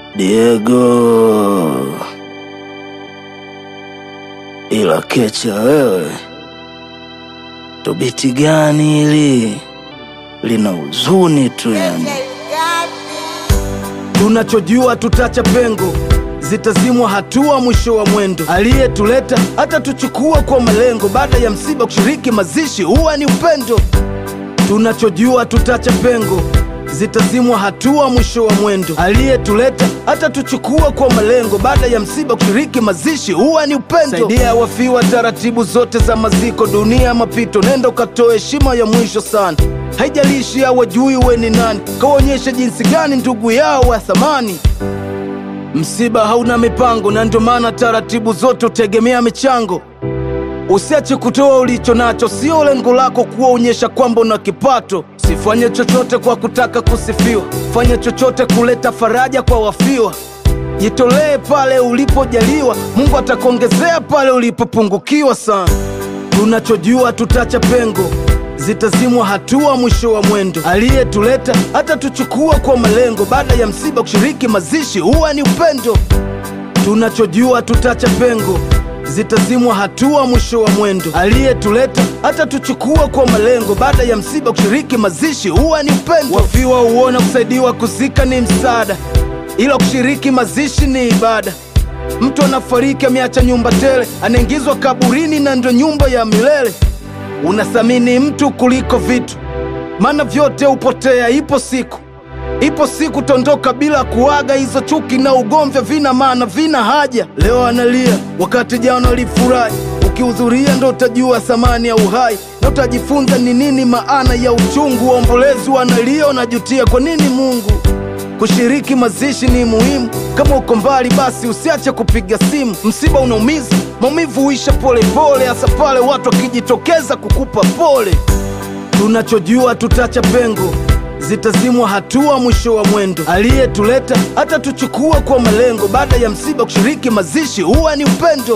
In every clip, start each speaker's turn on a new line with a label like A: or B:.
A: Diego, ila kecha wewe, tobiti gani hili lina huzuni tu yani.
B: Tunachojua tutacha pengo, zitazimwa hatua mwisho wa mwendo. Aliyetuleta hata tuchukua kwa malengo, baada ya msiba kushiriki mazishi huwa ni upendo. Tunachojua tutacha pengo, zitazimwa hatua mwisho wa mwendo. Aliyetuleta hata tuchukua kwa malengo, baada ya msiba kushiriki mazishi huwa ni upendo. Saidia wafiwa taratibu zote za maziko, dunia mapito, nenda ukatoe heshima ya mwisho sana. Haijalishi hawajui we ni nani, kawaonyeshe jinsi gani ndugu yao wa thamani. Msiba hauna mipango, na ndio maana taratibu zote hutegemea michango. Usiache kutoa ulicho nacho, sio lengo lako kuwaonyesha kwamba una kipato. Sifanye chochote kwa kutaka kusifiwa, fanya chochote kuleta faraja kwa wafiwa. Jitolee pale ulipojaliwa, Mungu atakuongezea pale ulipopungukiwa sana. Tunachojua tutacha pengo, zitazimwa hatua mwisho wa mwendo. Aliyetuleta hata tuchukua kwa malengo, baada ya msiba kushiriki mazishi huwa ni upendo. Tunachojua tutacha pengo, zitazimwa hatua mwisho wa mwendo. Aliyetuleta hata tuchukua kwa malengo, baada ya msiba kushiriki mazishi huwa ni upendo. Wafiwa huona kusaidiwa kuzika ni msaada, ila kushiriki mazishi ni ibada. Mtu anafariki ameacha nyumba tele, anaingizwa kaburini na ndo nyumba ya milele. Unathamini mtu kuliko vitu, maana vyote hupotea. Ipo siku, ipo siku tondoka bila kuaga. Hizo chuki na ugomvi vina maana, vina haja. Leo analia wakati jana alifurahi. Ukihudhuria ndo utajua thamani ya uhai na utajifunza ni nini maana ya uchungu. Waombolezi wanalia, wanajutia kwa nini Mungu Kushiriki mazishi ni muhimu. Kama uko mbali, basi usiache kupiga simu. Msiba unaumiza, maumivu huisha polepole, hasa pale watu wakijitokeza kukupa pole. Tunachojua tutacha pengo, zitazimwa hatua mwisho wa mwendo. Aliyetuleta hata tuchukua kwa malengo, baada ya msiba kushiriki mazishi huwa ni upendo.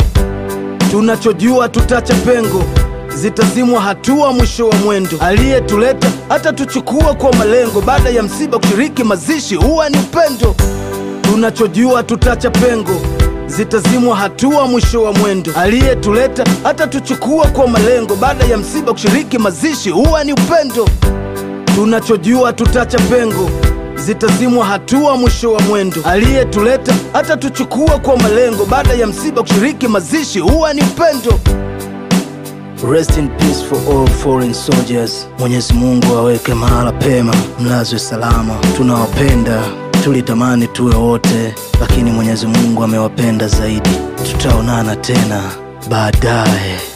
B: Tunachojua tutacha pengo, zitazimwa hatua mwisho wa mwendo. Aliyetuleta hata tuchukua kwa malengo, baada ya msiba kushiriki mazishi huwa ni upendo. Tunachojua tutacha pengo, zitazimwa hatua mwisho wa mwendo. Aliyetuleta hata tuchukua kwa malengo, baada ya msiba kushiriki mazishi huwa ni upendo. Tunachojua tutacha pengo, zitazimwa hatua mwisho wa mwendo. Aliyetuleta hata tuchukua kwa malengo, baada ya msiba kushiriki mazishi huwa ni upendo.
A: Rest in peace for all foreign soldiers. Mwenyezi Mungu aweke mahala pema, mlazwe salama. Tunawapenda, tulitamani tuwe wote, lakini Mwenyezi Mungu amewapenda zaidi. Tutaonana tena baadaye.